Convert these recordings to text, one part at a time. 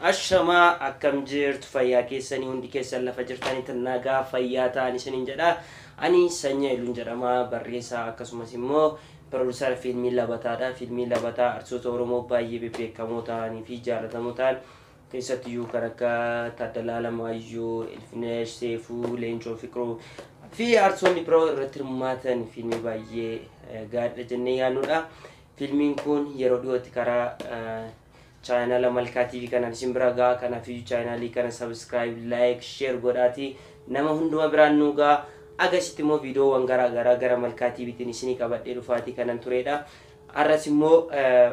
Ashamaa akkam jirtu fayyaa keessanii hundi keessan lafa jirtanitti nagaa fayyaa ta'an isiniin jedha. Ani Sanyii Iluun jedhama barreessaa akkasumas immoo pirooduusara fiilmii Labataadha. Fiilmii Labataa artistoota Oromoo baay'ee bebbeekamoo ta'anii fi jaallatamoo ta'an keessattiyyuu kan akka Taaddalaa Alamaayyoo, Ilfinesh Seefuu, Leencoo Fiqiruu fi artistoonni biroo irratti hirmaatan fiilmii baay'ee gaadha jennee yaadnudha. Fiilmiin kun yeroo dhiyootti karaa chaanala Malkaa TV kanaan isin bira ga'a. Kanaafuu chaanalii kana subscribe, like, share godhaati. Nama hunduma biraan nu ga'a. Agasitti immoo viidiyoowwan garaa garaa gara Malkaa TVtiin isinii qabadhee dhufaatii kanan turedha. Arras immoo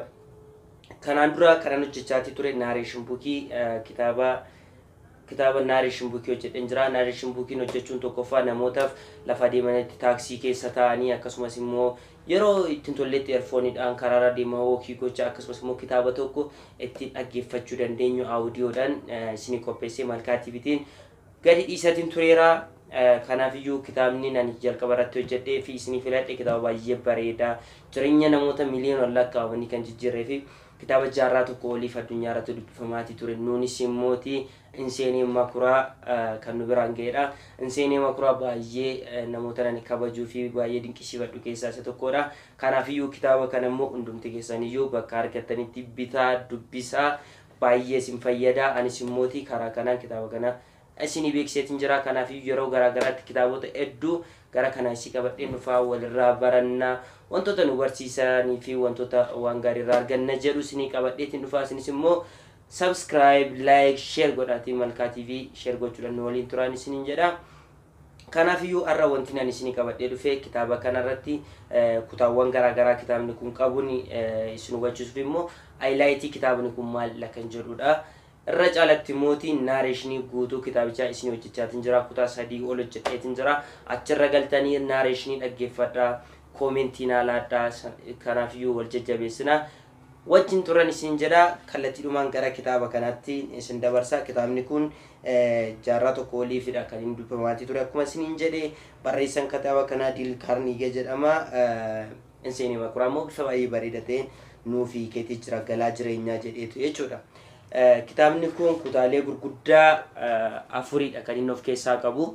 kanaan dura kanan hojjechaatii ture naareeshin buukii kitaaba kitaaba naareeshin buukii hojjedheen jira. Naareeshin buukiin hojjechuun tokkoffaa namootaaf lafa deemanitti taaksii keessa taa'anii akkasumas immoo yeroo ittiin tolletti eerfooniidhaan karaarra deemaa wookii gocha akkasumas immoo kitaaba tokko ittiin dhaggeeffachuu dandeenyu aawudiyoodhaan isinii qopheessee malkaa tiivitiin gadi dhiisatiin tureera. Kanaafiyyuu kitaabni ani jalqaba irratti hojjedhee fi isinii filadhe kitaaba baay'ee bareedaa jireenya namoota miliyoona lakkaa'amanii kan jijjiirree fi kitaaba jaarraa tokko oliif addunyaa irratti dubbifamaatii ture. Nuunis immooti inseenii makuraa kan nu biraan ga'edha. Inseenii makuraa baay'ee namoota ani kabajuu fi baay'ee dinqisiifadhu keessaa isa tokkodha. Kanaafiyyuu kitaaba kana immoo hundumti keessaniyyuu bakka argattanitti bitaa dubbisaa baay'ee isin fayyada. Anis immooti karaa kanaan kitaaba kana isinii beeksiseetiin jira. Kanaafiyyuu yeroo garaagaraatti kitaabota hedduu gara kana isii qabadheen dhufaa walirraa barannaa wantoota nu barsiisanii fi wantoota waan gaarii irraa arganna jedhu isinii qabadheetiin dhufaa isinis immoo subscribe like share godhaatii malkaa tv share gochuudhaan nu waliin turaan isiniin jedha kanaafiyyuu har'a wanti ani isinii qabadhee dhufe kitaaba kanarratti kutaawwan garaagaraa kitaabni kun qabuun isin hubachiisuuf immoo haayilaayitii kitaabni kun maal kan jedhudha. irra caalatti mootii naareeshinii guutuu kitaabichaa isin hojjechaatiin jira kutaa sadii ol hojjedheetiin jira achirra galtanii naareeshinii dhaggeeffadhaa koomentii naa laadhaa kanaafiyyuu wal jajjabeessinaa wajjin turan isin jedha kallattiidhumaan gara kitaaba kanaatti isin dabarsa kitaabni kun jaarraa tokko oliifidha kan inni dubbifamaatii ture akkuma isiniin jedhe barreessan kitaaba kanaa diil kaarniigee jedhama inseenii makuraa immoo bifa baay'ee bareeda ta'een nuufi keetii jira galaa jireenyaa jedheetu jechuudha. kitaabni kun kutaalee gurguddaa afuridha kan inni of keessaa qabu.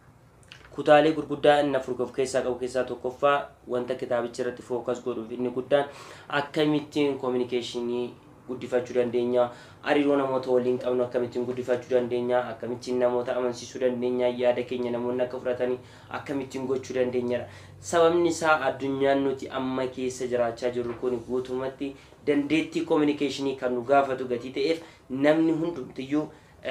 Kutaalee gurguddaa inni afur of keessaa qabu keessaa tokkoffaa wanta kitaabicha irratti fookas godhuuf inni guddaan akkamittiin koominikeeshinii guddifachuu dandeenya hariiroo namoota waliin qabnu akkamittiin guddifachuu dandeenya akkamittiin namoota amansiisuu dandeenya yaada keenya namoonni akka fudhatanii akkamittiin gochuu dandeenyadha. Sababni isaa addunyaan nuti amma keessa jiraachaa jirru kun guutumatti dandeettii koominikeeshinii kan nu gaafatu gatii ta'eef namni hundumtiyyuu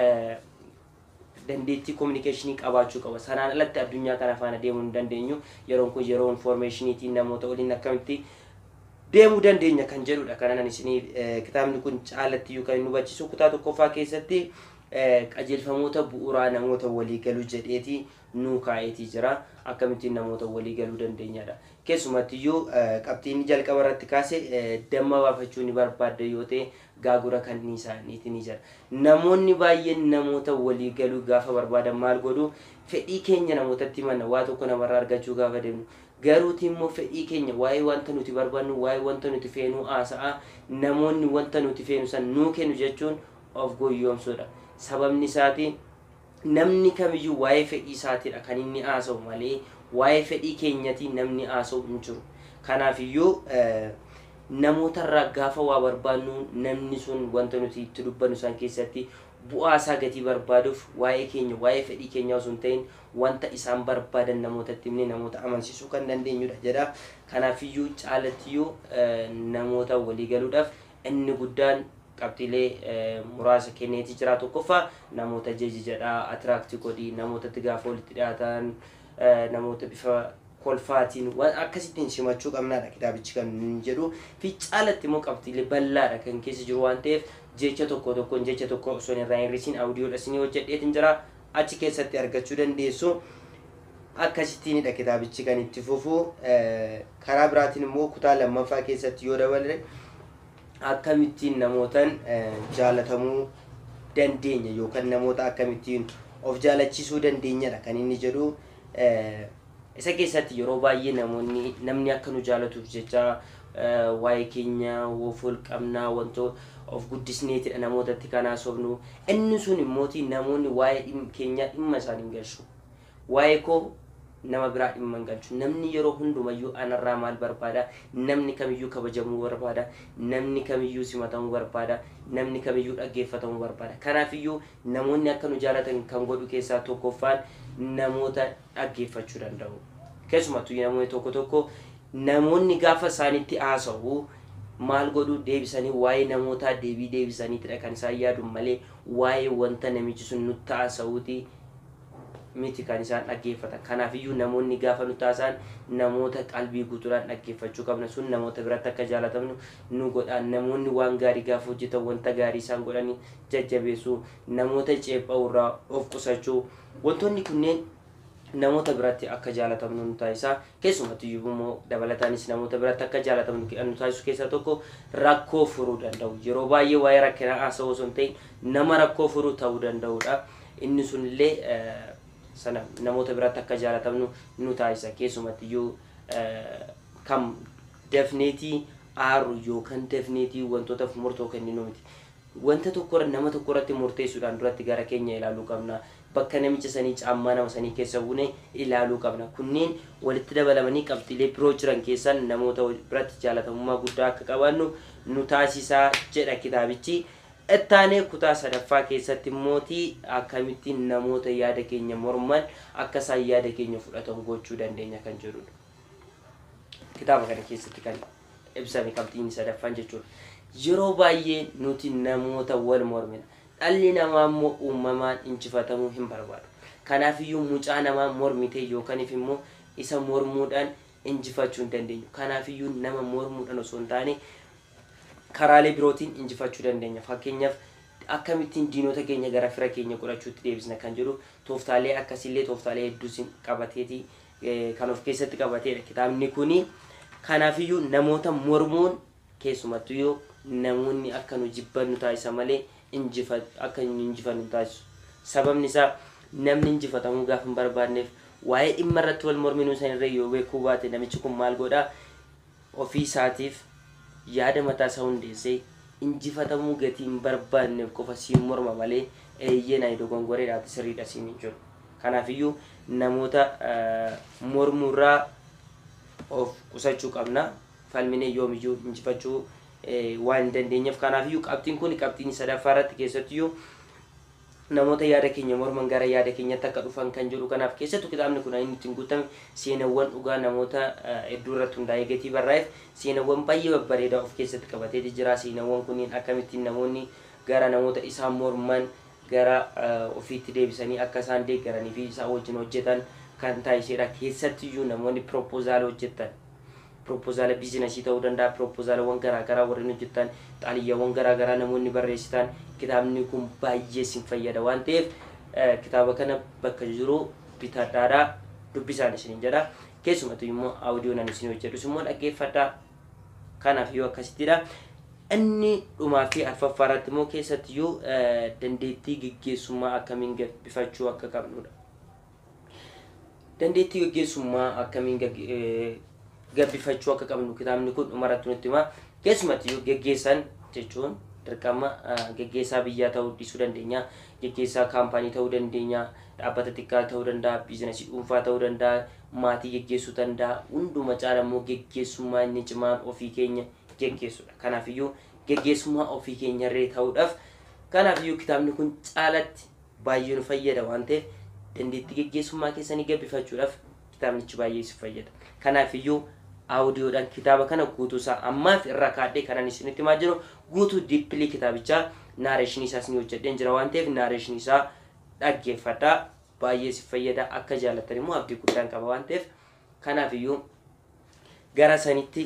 dandeettii koominikeeshinii qabaachuu qaba. Sanaan alatti addunyaa kana faana deemuu hin dandeenyu. Yeroon kun yeroo infoormeeshiniitiin namoota waliin akkamitti deemuu dandeenya kan jedhudha. Kanan isinii kitaabni kun caalattiyyuu kan inni hubachiisu kutaa tokkoffaa keessatti qajeelfamoota bu'uuraa namoota walii galuu jedheeti nuu kaa'eetii jira. Akkamittiin namoota walii galuu dandeenyadha. Keessumattiyyuu qabxiin jalqaba irratti kaase damma baafachuu ni barbaadda yoo ta'e gaagura kan isaaniiti ni jira. Namoonni baay'een namoota walii galuu gaafa barbaadan maal godhu fedhii keenya namootatti himanna waa tokko namarraa argachuu gaafa deemnu. Garuuti immoo fedhii keenya waa'ee wanta nuti barbaannu waa'ee wanta nuti feenu haasa'a namoonni wanta nuti feenu san nuu kennu jechuun of goyyoomsuudha. Sababni isaati namni kamiyyuu waa'ee fedhii isaatiidha kan inni haasa'u malee waa'ee fedhii keenyati namni haasa'u hin jiru. Kanaafiyyuu namootarraa gaafa waa barbaannu namni sun wanta nuti itti dubbannu san keessatti bu'aa isaa gatii barbaaduuf waa'ee keenya waa'ee fedhii keenya osoo hin ta'in wanta isaan barbaadan namootatti himne namoota amansiisuu kan dandeenyudha jedha. Kanaafiyyuu caalattiyyuu namoota walii galuudhaaf inni guddaan qabxiilee muraasa kenneetii jira tokkoffaa namoota jeji jedha atiraaktii godhii namootatti gaafa walitti dhiyaatan namoota bifa kolfaatiin waan akkasittiin simachuu qabnaadha kitaabichi kan jedhu fi caalatti immoo qabxiilee bal'aadha kan keessa jiru waan ta'eef jecha tokko tokkoon jecha tokko osoo hin irraa hir'isiin awudiyoodha isinii hojjedheetiin jira achi keessatti argachuu dandeessu. Akkasittiinidha kitaabichi kan itti fufu karaa biraatiin immoo kutaa lammaffaa keessatti yoo daballe akkamittiin namootan jaalatamuu dandeenya yookaan namoota akkamittiin of jaalachiisuu dandeenyadha kan inni jedhu isa keessatti yeroo baay'ee namoonni namni akka nu jaalatuuf jecha waa'ee keenya wofol qabnaa wanto of guddisneetidha namootatti kan haasofnu inni sun immooti namoonni waa'ee keenyaa dhimma isaan hin galchu waa'ee koo nama biraa dhimma hin galchu namni yeroo hundumayyuu anarraa maal barbaada namni kamiyyuu kabajamuu barbaada namni kamiyyuu simatamuu barbaada namni kamiyyuu dhaggeeffatamuu barbaada kanaafiyyuu namoonni akka nu jaalatan kan godhu keessaa tokkoffaan namoota dhaggeeffachuu danda'u keessumattuu namoonni tokko tokko namoonni gaafa isaanitti haasa'u maal godhu deebisanii waa'ee namootaa deebii deebisaniitidha kan isaan yaadu malee waa'ee wanta namichi sun nutti haasa'uuti miti kan isaan dhaggeeffatan kanaafiyyuu namoonni gaafa nutti haasa'an namoota qalbii guutuudhaan dhaggeeffachuu qabna sun namoota biratti akka jaalatamnu nu godhaan namoonni waan gaarii gaafa hojjetan wanta gaarii isaan godhanii jajjabeessuu namoota ceepha'urraa of qusachuu wantoonni kunneen namoota biratti akka jaalatamnu nu taasisaa keessumattiyyuu immoo dabalataanis namoota biratti akka jaalatamnu nu taasisu keessaa tokko rakkoo furuu danda'u yeroo baay'ee waa'ee rakkinaa haasa'uu osoo hin ta'in nama rakkoo furuu ta'uu danda'udha inni sunillee sana namoota biratti akka jaalatamnu nu taasisa keessumattiyyuu kam dafneetii aaru yookaan dafneetii wantootaaf murtoo kenninu miti wanta tokko nama tokko irratti murteessuudhaan duratti gara keenya ilaaluu qabna bakka namicha sanii caammaa nama sanii keessa buune ilaaluu qabna kunneen walitti dabalamanii qabxiilee biroo jiran keessaan namoota biratti jaalatamummaa guddaa akka qabaannu nu taasisaa jedha kitaabichi ittaanee kutaa sadaffaa keessatti mootii akkamittiin namoota yaada keenya morman akka isaan yaada keenya fudhatan gochuu dandeenya kan jedhudha kitaaba kana keessatti kan ibsame qabxiin sadaffaan jechuudha yeroo baay'ee nuti namoota wal mormina dhalli namaa immoo uumamaan injifatamuu hin barbaadu kanaafiyyuu mucaa namaa mormite yookaniif immoo isa mormuudhaan injifachuu hin dandeenyu kanaafiyyuu nama mormuudhaan osoo hin taane karaalee birootiin injifachuu dandeenya fakkeenyaaf akkamittiin diinota keenya gara fira keenya godhachuutti deebisna kan jedhu tooftaalee akkasillee tooftaalee hedduusin qabateeti kan of keessatti qabateedha kitaabni kuni kanaafiyyuu namoota mormuun keessumattuyyuu namoonni akka nu jibbannu taasisa malee akka nu injifannu taasisu sababni isaa namni injifatamuu gaafa hin barbaanneef waa'ee dhimma irratti wal morminuu sanirra yoo beekuu baate namichi kun maal godhaa ofii isaatiif yaada mataa isaa hundeessee injifatamuu gatii hin barbaanneef qofa siin morma malee eeyyee na dogongoreedhaati sirriidha siin hin jiru kanaafiyyuu namoota mormuurraa of qusachuu qabna falmine yoomiyyuu injifachuu waan hin dandeenyeef kanaafiyyuu qabxiin kun qabxiin sadaffaa irratti keessattiyyuu namoota yaada keenya morman gara yaada keenyatti akka dhufan kan jedhu kanaaf keessattuu kitaabni kun inni ittiin guutame seenawwan dhugaa namoota hedduu irratti hundaa'ee gatii barraa'eef seenawwan baay'ee babbareedaa of keessatti qabatee jira seenawwan kunniin akkamittiin namoonni gara namoota isaan morman gara ofiitti deebisanii akka isaan deeggaranii fi isaan wajjin hojjetan kan taasisedha keessattiyyuu namoonni propoozaala hojjetan propoozaala biizinasii ta'uu danda'a propoozaalawwan garaagaraa warreen hojjetan xaaliyyawwan garaagaraa namoonni barreessitan kitaabni kun baay'ee sin fayyada waan ta'eef kitaaba kana bakka jiru bitadhaadhaa dubbisaan isiniin jedha keessumattuu immoo audiyoo nan isin hojjedhus immoo dhaggeeffadhaa kanaaf yoo akkasittidha inni dhumaa fi arfaffaa irratti immoo keessattiyyuu dandeettii geggeessummaa akkamiin gabbifachuu akka qabnudha dandeettii geggeessummaa akkamiin gabbifachuu akka qabnu kitaabni kun dhumarratti nutti hima keessumattiyyuu geggeessan jechuun dirqama geggeessaa biyyaa ta'uu dhiisuu dandeenya geggeessaa kaampaanii ta'uu dandeenya dhaabbata xiqqaa ta'uu danda'a biizinasii dhuunfaa ta'uu danda'a maatii geggeessuu danda'a hunduma caala immoo geggeessummaa inni cimaan ofii keenya geggeessudha kanaafiyyuu geggeessummaa ofii keenyarree ta'uudhaaf kanaafiyyuu kitaabni kun caalatti baay'ee nu fayyada waan ta'eef dandeettii geggeessummaa keessanii gabbifachuudhaaf kitaabnichi baay'ee si fayyada kanaafiyyuu aawudiyoodhaan kitaaba kana guutuusaa ammaaf irra kaadhee kanan isinitti himaa jiru guutuu diippilii kitaabichaa naareeshinii isaas ni hojjedheen jira waan ta'eef naareeshinii isaa dhaggeeffadhaa baay'ee si fayyada akka jaallattan immoo abdii guddaan qaba waan ta'eef kanaafiyyuu gara sanitti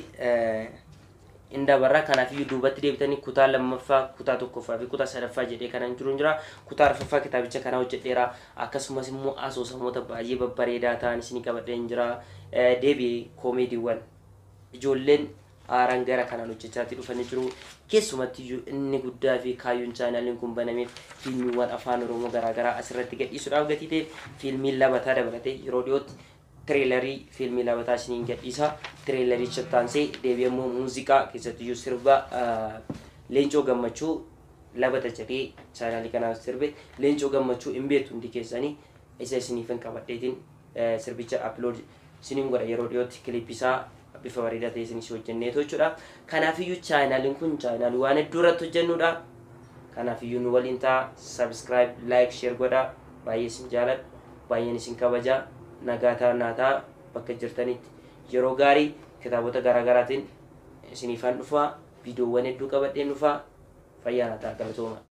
hin dabarra kanaafiyyuu duubatti deebitanii kutaa lammaffaa kutaa tokkoffaa fi kutaa sadaffaa jedhee kanan jiru jira kutaa arfaffaa kitaabicha kana hojjedheera akkasumas immoo asoosamoota baay'ee babbareedaa ta'an isinii qabadheen jira deebi'ee koomeediiwwan ijoolleen haaraan gara kanaan hojjechaatti dhufanii jiru keessumatti inni guddaa fi kaayyoon chaanaaliin kun banameef fiilmiiwwan afaan oromoo garaagaraa asirratti gadhiisuudhaaf gatii ta'e fiilmiin labataa dabalatee yeroo dhiyootti tireelarii fiilmii labataa isiniin gadhiisa tireelaricha taansee deebi'ee immoo muuziqaa keessattiyyuu sirba leencoo gammachuu labata jedhee chaanaalii kanaaf sirbe leencoo gammachuu hin beektu hundi keessanii isa isiniifin qabadheetiin sirbicha upload isiniin godha yeroo dhiyootti kilippisaa bifa bareedaa ta'e isinis hojjenneetu jechuudha kanaafiyyuu chaanaaliin kun chaanaalii waan hedduu irratti hojjennudha kanaafiyyuu nu waliin ta'a subscribe like share godha baay'ee isin jaaladha baay'een isin kabajaa nagaa ta'aa naa ta'a bakka jirtanitti yeroo gaarii kitaabota garaagaraatiin isiniifaan dhufaa viidiyoowwan hedduu qabadheen dhufaa fayyaa naa ta'a galatooma